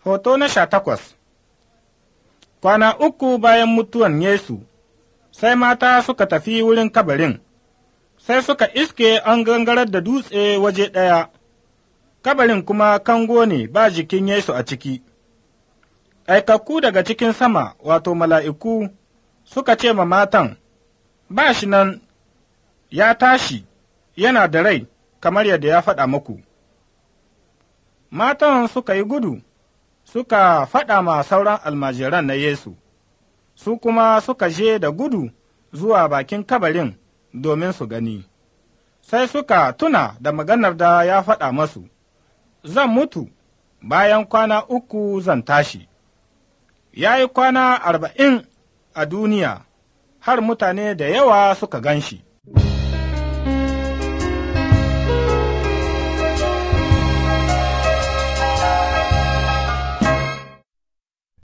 Hoto na sha takwas Kwana uku bayan mutuwan Yesu, sai mata suka tafi wurin kabarin, sai suka iske an gangarar da dutse waje ɗaya, kabarin kuma kango ne ba jikin Yesu a ciki. Aikakku daga cikin sama, wato mala'iku, suka ce ma matan, Ba shi nan, ya tashi, yana da rai, kamar yadda ya faɗa muku. Matan suka yi gudu. suka faɗa ma sauran almajiran na Yesu, su kuma suka je da gudu zuwa bakin kabarin domin su gani, sai suka tuna da maganar da ya faɗa masu, Zan mutu, bayan kwana uku zan tashi. Ya yi kwana arba'in a duniya, har mutane da yawa suka gan shi.